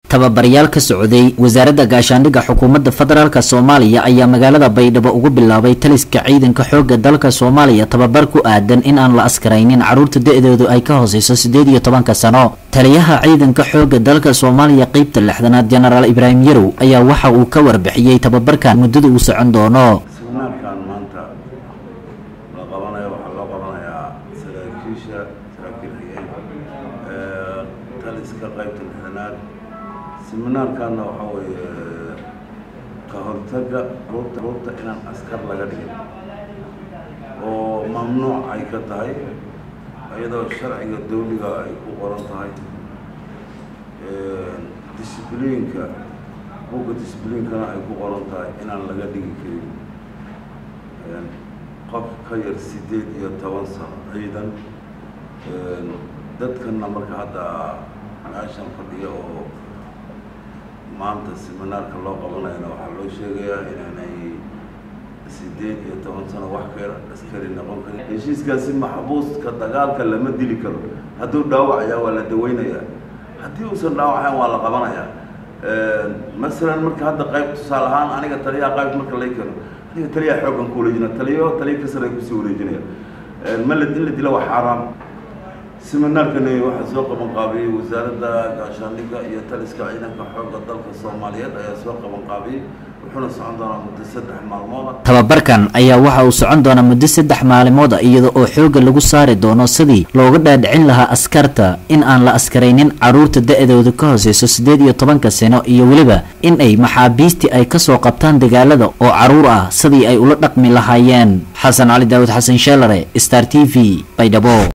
tababaryaal ka socday wasaaradda gaashaandhigga xukuumadda federaalk soomaaliya ayaa magaalada baydhabo ugu bilaabay taliska ciidanka xoogga dalka soomaaliya tababar ku aadan in aan la askaraynin carruurta da-doodu ay ka hooseyso siddeed iyo tobanka sano taliyaha ciidanka xoogga dalka soomaaliya qeybta lixdanaad jenaraal ibraahim yarow ayaa waxa uu ka warbixiyey tababarkan muddada uu socon doono siminaarkan maanta la qabanayo waxaa loo qabanayaa saraakiisha saraakiil xigeen taliska qaybta lixdanaad siminaarkanna waxaa weeye ka hortaga ruurta ruurta inaan askar laga dhigin oo mamnuuc ay ka tahay iyadoo sharciga dawliga ay ku qoran tahay discibliinka buugga discibliinkana ay ku qoran tahay inaan laga dhigi karin qof ka yar siddeed iyo toban sano ciidan dadkanna marka hadda meeshan fadhiya oo maanta siminaarka loo qabanayana waxaa loo sheegayaa inaanay siddeed iyo toban sano wax ka yar askari noqon karin heshiiskaasi maxbuuska dagaalka lama dili karo hadduu dhaawacayaa waa la daweynayaa haddii uusan dhaawacayn waa la qabanayaa masalan marka hadda qayb tusaale ahaan aniga taliyaha qayb marka lay keeno aniga taliyaha xooggan ku wareejina taliyo taliya ka sare kusii wareejinaya malad in la dilo waa xaaraam siminaarkani waxaa soo qaban qaabiyey wasaaradda gaashaandhigga iyo taliska ciidanka xoogga dalka soomaaliyeed ayaa soo qaban qaabiyey wuxuuna socon doonaa muddo saddex maalmooda tababarkan ayaa waxa uu socon doonaa muddo saddex maalmood a iyada oo xoogga lagu saari doono sidii looga dhaadhicin lahaa askarta in aan la askaraynin carruurta da-dooda ka hooseyso siddeed iyo tobanka sano iyo weliba in ay maxaabiistii ay kasoo qabtaan dagaalada oo carruur ah sidii ay ula dhaqmi lahaayeen xasan cali daawud xasan sheelare star t v baydhabo